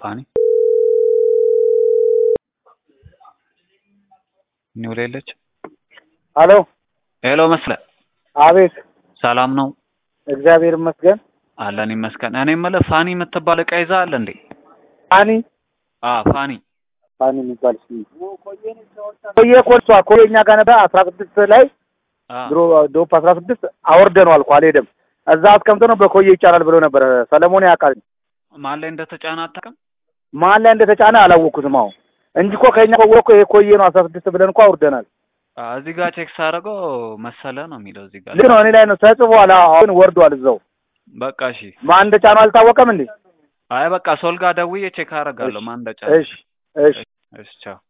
ፋኒ ኒውል የለች። አሎ ሄሎ መስለ አቤት ሰላም ነው እግዚአብሔር ይመስገን አለን ይመስገን። እኔ የምልህ ፋኒ የምትባል እቃ ይዛ አለ እንዴ? ፋኒ አ ፋኒ ፋኒ የሚባል ስ ቆየ እኮ እሷ ኮየ እኛ ጋር ነበር አስራ ስድስት ላይ አ ድሮ ዶፕ አስራ ስድስት አወርደነዋል እኮ አልሄደም እዛ አስቀምጦ ነው በኮየ ይጫናል ብሎ ነበር ሰለሞን ያውቃል ማን ላይ እንደተጫነ አታውቅም? ማን ላይ እንደተጫነ አላወቅኩትም አሁን እንጂ እኮ ከኛ ኮየ እኮ ይሄ ኮየ ነው አስራ ስድስት ብለን እኮ አውርደናል አ እዚህ ጋር ቼክ ሳደርገው መሰለ ነው የሚለው እዚህ ጋር። ልክ ነው እኔ ላይ ነው ተጽፏል አሁን ወርዷል እዛው በቃ እሺ። ማን እንደጫነው አልታወቀም እንዴ አይ በቃ ሶል ጋር ደውዬ ቼክ አደርጋለሁ ማን እንደጫነ። እሺ እሺ እሺ ቻው።